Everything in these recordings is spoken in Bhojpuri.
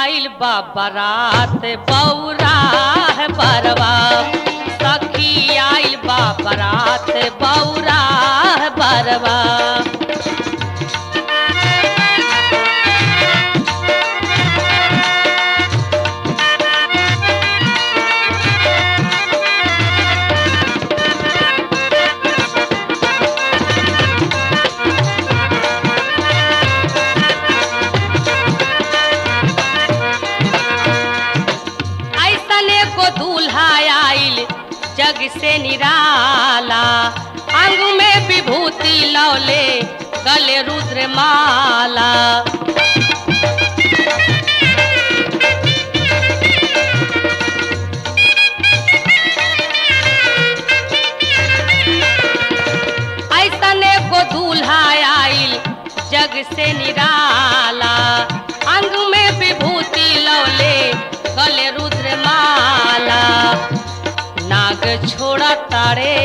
आइल बा बारात बौरा है बरवा सखी आइल बा बारात बौरा है बरवा ऐसने को दूल्हा आइल जग से निराला अंग में विभूति लौले गले रुद्र माला ऐसने को दूल्हा आइल जग से निराला अंग में विभूति लौले गले रुद्र माला नाग छोड़ा तारे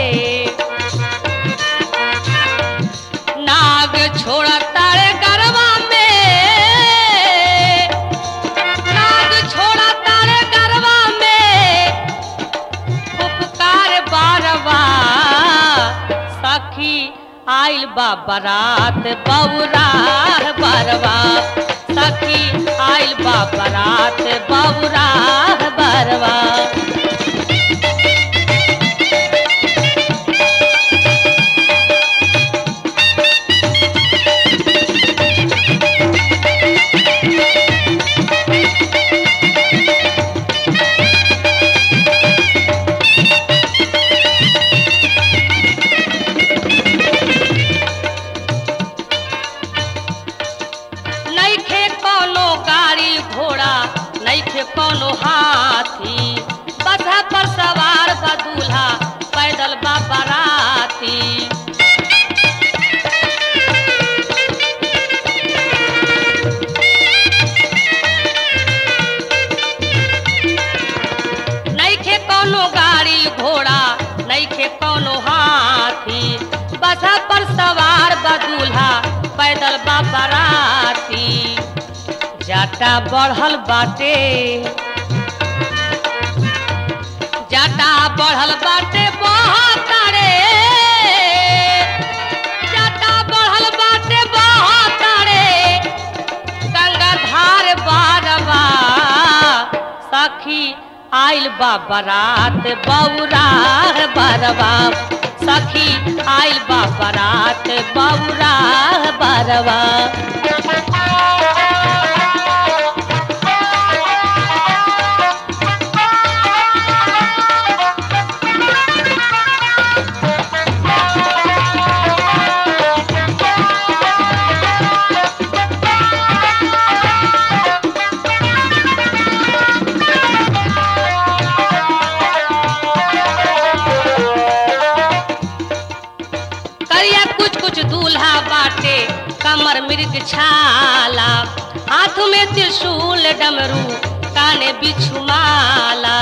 नाग छोड़ा तारे गरबा में नाग छोड़ा तारे गरबा में उपकार बारवा सखी आइल बा बारात बौरा बरवा सखी आइल बा बारात बौरा बरवा नैखे कोनो गाड़ी घोड़ा नैखे कोनो हाथी बधा पर सवार बा दूल्हा पैदल बा बाराती नैखे कोनो गाड़ी घोड़ा नैखे कोनो हाथी बधा पर सवार बा दूल्हा पैदल बा बाराती जाटा बढ़ल बाटे जाटा बढ़ल बाटे बहुत रे जाटा बढ़ल बाटे बहुत रे गंगाधार बारवा सखी आइल बा बारात बौरा बरवा सखी आइल बा बारात बौरा बरवा करिया कुछ कुछ दूल्हा बाटे कमर मृग छाला हाथ में त्रिशूल डमरू काने बिछु माला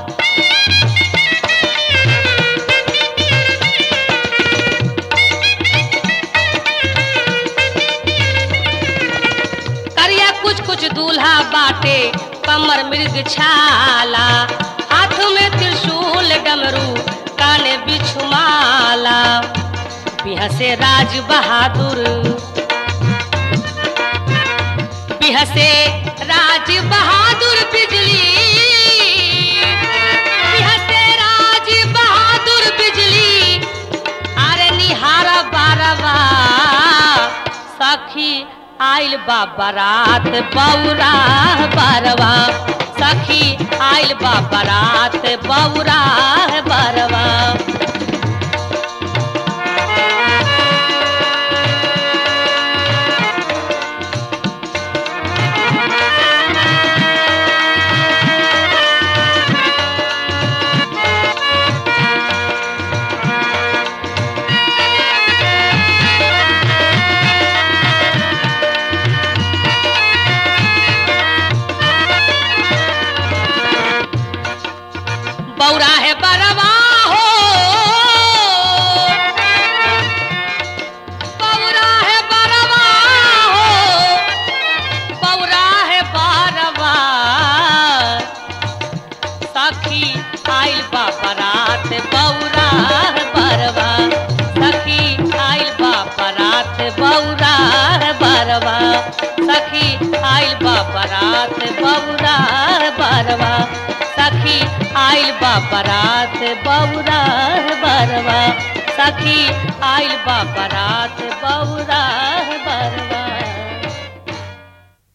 करिया कुछ कुछ दूल्हा बाटे कमर मृग छाला हाथ में त्रिशूल डमरू काने बिछु माला बिहसे राज बहादुर बिहसे राज बहादुर बिजली बिहसे राज बहादुर बिजली अरे निहारा बारवा सखी आइल बा बारात बौरा बरवा सखी आइल बा बारात बौरा बरवा बौरा है बरवा हो आइल बा बारात बौरा बरवा सखी आइल बा बारात बौरा बरवा सखी आइल बा बारात बौरा बरवा सखी आइल बा बारात बौरा बरवा सखी आइल बा बारात बौरा